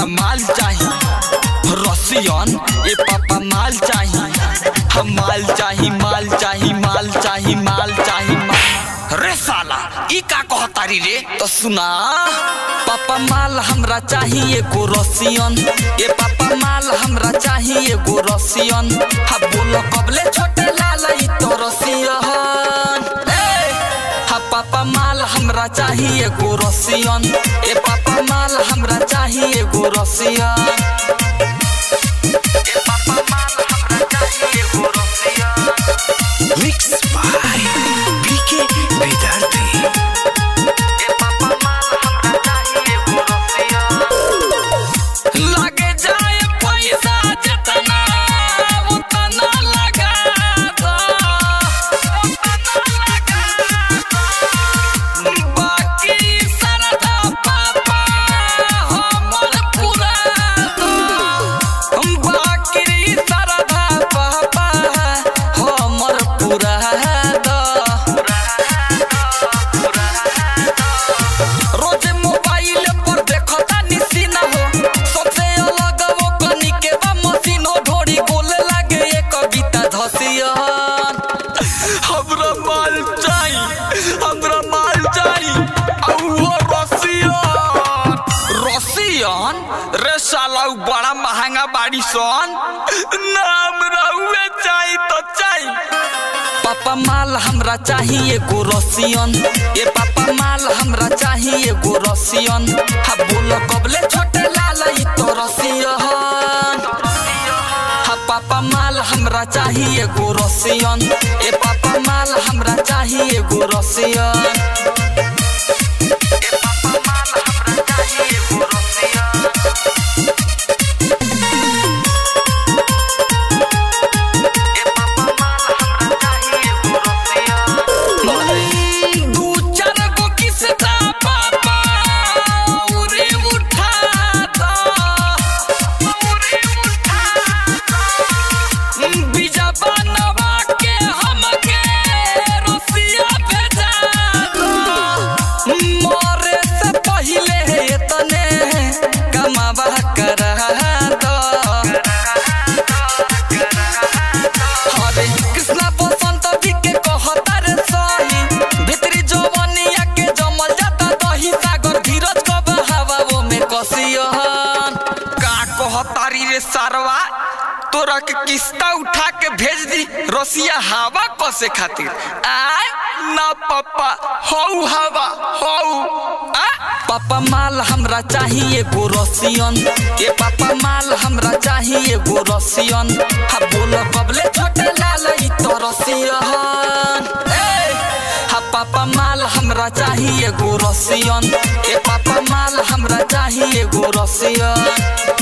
माल चाही रसियन ए पापा माल चाही हम माल चाही माल चाही माल चाही माल चाही माल रे साला ई का कहतारी रे तो सुना पापा माल हमरा चाही एगो रसियन ए पापा माल हमरा चाही एगो रसियन हा बोलो कबले छोटे लाल ई तो रसियन ए हा पापा माल हमरा चाही एगो रसियन ए पापा माल हमरा चाही एगो रसियन ए पापा माल हमरा चाही एगो रसियन मिक्स बाय बीके विद्यार्थी ए पापा माल हमरा चाही एगो रसियन लगे जाए पैसा जितना उतना लगा दो उतना लगा दो बाकी सरदा पापा हमर पूरा दो बाकी सरदा पापा हमर पूरा दो रोज मोबाइल पर देखता निसीना हो सबसे अलग वो कनी के बा मशीन हो ढोरी गोले लागे ये कविता धसियन हमरा माल चाही हमरा माल चाही औ वो रसियन रसियन रे साला उ बड़ा महंगा बाड़ी सन नाम रहुए चाही तो चाही पापा माल हमरा चाही एगो रसियन ए पापा माल हमरा चाही एगो रसियन हा बोल कबले छोटे लाल ई तो रसियन हा पापा माल हमरा चाही एगो रसियन ए पापा माल हमरा चाही एगो रसियन ए पापा माल हमरा चाही एगो रसियन दू चार गो किस्सा पापा उरे उठा दो उरे उठा दो बीजा बनवा के हमके रसिया भेजा दो मरे से पहिले तने कमावा करा दो हरे कृष्णा बसंत जी के कहता रे सही भितरी जवनिया के जमल जाता दही सागर धीरज कब हवा वो में कसियन का कहतारी रे सारवा तोरा के किस्ता उठा के भेज दी रसिया हवा कसे खातिर आय ना पापा हौ हवा हौ आ पापा माल हमरा चाही एगो रसियन ए पापा माल हमरा चाही एगो रसियन हा बोल कबले छोटे लाल ई तो रसियन ए हा पापा माल हमरा चाही एगो रसियन ए पापा माल हमरा चाही एगो रसियन